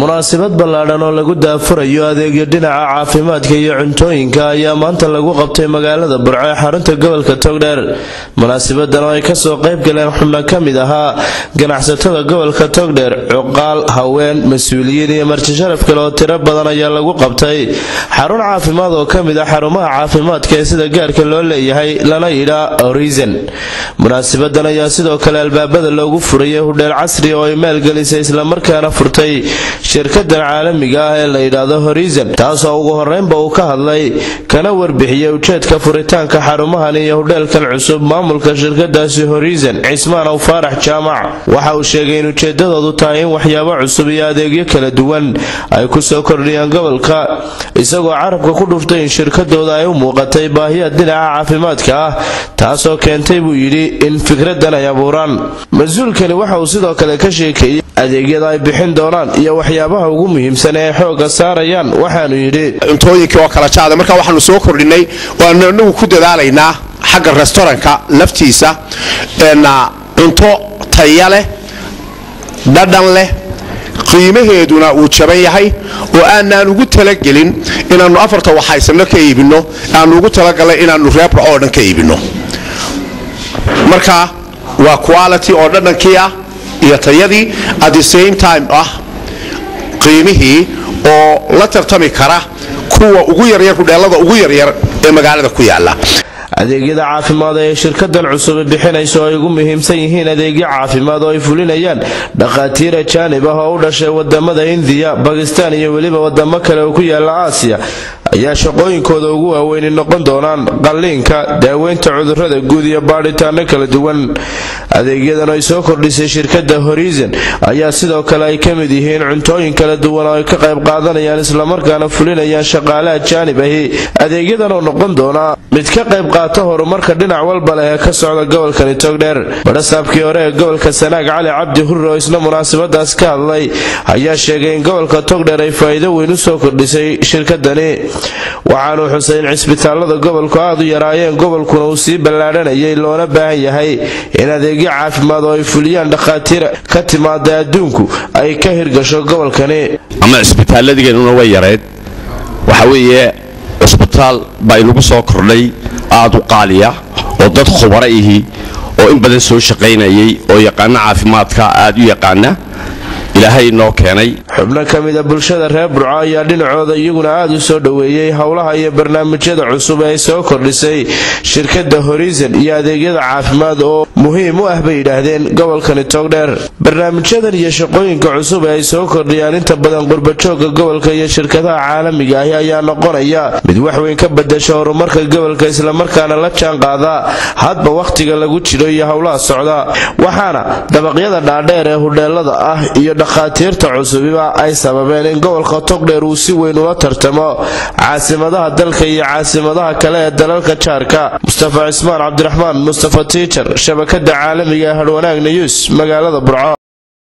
munaasabad ballaadhan oo lagu daafurayo adeegyo dhinaca caafimaadka iyo cuntooyinka ayaa maanta lagu qabtay magaalada burco ee xarunta gobolka togdheer munaasabadan oo ay kasoo qayb galeen xubno ka mid ahaa ganacsatada gobolka togdheer cuqaal haween mas-uuliyiin iyo marti sharaf kale oo tiro badan ayaa lagu qabtay xarun caafimaad oo ka mid ah xarumaha caafimaadka ee sida gaarka loo leeyahay lana yidhaa orison munaasabadan ayaa sidoo kale albaabada loogu furayay hudheel casri oo ay maalgelisay islamarkaana furtay shirkadan caalamiga ah ee la yidhaahdo horizon taasoo ugu horeynba uu ka hadlay kana warbixiyey ujeedka furitaanka xarumahan iyo hudheelkan cusub maamulka shirkadaasi horizon cismaan aw faarax jaamac waxa uu sheegay in ujeedadoodu tahay in waxyaabo cusub iyo adeegyo kala duwan ay kusoo kordhiyaan gobolka isagoo carabka ku dhuftay in shirkadooda ay u muuqatay baahiya dhinaca caafimaadka ah taasoo keentay buu yidhi in fikradan ay abuuraan mas-uulkani waxa uu sidoo kale ka sheekeeyey adeegyada ay bixin doonaan iyo waxyaabaha ugu muhiimsan ee xooga saarayaan waxaanu yidhi cuntooyinkii oo kala jaada marka waxaanu soo kordhinay waanu inagu ku dadaalaynaa xagga restaurantka laftiisa cunto taya leh dhadhan leh qiimaheeduna uu jaban yahay oo aanaan ugu talagelin inaannu afarta waxaysanno ka iibinno aanu ugu talagalnay inaannu reebra oo dhan ka iibinno marka waa quality oo dhadhankii ah iyo tayadii at the same time ah qiimihii oo la tartami kara kuwa ugu yaryar hudheelada ugu yaryar ee magaalada ku yaala adeegyada caafimaad ee shirkadan cusub bixinayso oo ay ugu muhiimsan yihiin adeegyo caafimaad oo ay fulinayaan dhakhaatiir ajaanib ah oo u dhashay wadamada indiya bakistaan iyo weliba wadamo kale oo ku yaala aasiya ayaa shaqooyinkooda ugu waaweyni noqon doonaan qalliinka daaweynta cudurrada guud iyo baadhitaano kala duwan adeegyadan ay soo kordhisay shirkada horizon ayaa sidoo kale ay ka mid yihiin cuntooyin kala duwan oo ay ka qayb qaadanayaan islamarkaana fulinayaan shaqaale ajaanib ahi adeegyadan oo noqon doona mid ka qayb qaata horumarka dhinac walba leh ee ka socda gobolkani togdheer badhasaabkii hore ee gobolka sanaag cali cabdi hurre oo isna munaasabadaas ka hadlay ayaa sheegay in gobolka togdheer ay faa'iido weyn u soo kordhisay shirkadani waxaanuu xusay in cisbitaalada gobolku aad u yaraayeen gobolkuna uu sii ballaadhanayay loona baahan yahay in adeegyo caafimaad oo ay fuliyaan dhakhaatiir ka timaada adduunku ay ka hirgasho gobolkani ama cisbitaaladigeennuna way yareed waxa weeye cisbitaal baa inagu soo kordhay aad u qaaliya oo dad khubara ihi oo in badan soo shaqaynayay oo yaqaana caafimaadka aad u yaqaana ilaahay noo keenay xubno ka mida bulshada reer burco ayaa dhinacooda iyaguna aad u soo dhoweeyey howlaha iyo barnaamijyada cusub ee ay soo kordhisay shirkada horizon iyo adeegyada caafimaad oo muhiim u ah bay yidhaahdeen gobolkani togdheer barnaamijyadan iyo shaqooyinka cusub ee ay soo kordhiyaan inta badan qurbajooga gobolka iyo shirkadaha caalamiga ahi ayaa noqonaya mid waxweyn ka badasha horumarka gobolka islamarkaana la jaanqaada hadba wakhtiga lagu jiro iyo howlaha socda waxaana dabaqyada dhaadheer ee hudheelada ah iyo dhakhaatiirta cusubiba ay sababeen in gobolka togdheer uu si weyn ula tartamo caasimadaha dalka iyo caasimadaha kale ee dalalka jaarka mustafa cismaan cabdiraxmaan mustafa tiijar shabakada caalamiga ee hadhwanaag nayuus magaalada burco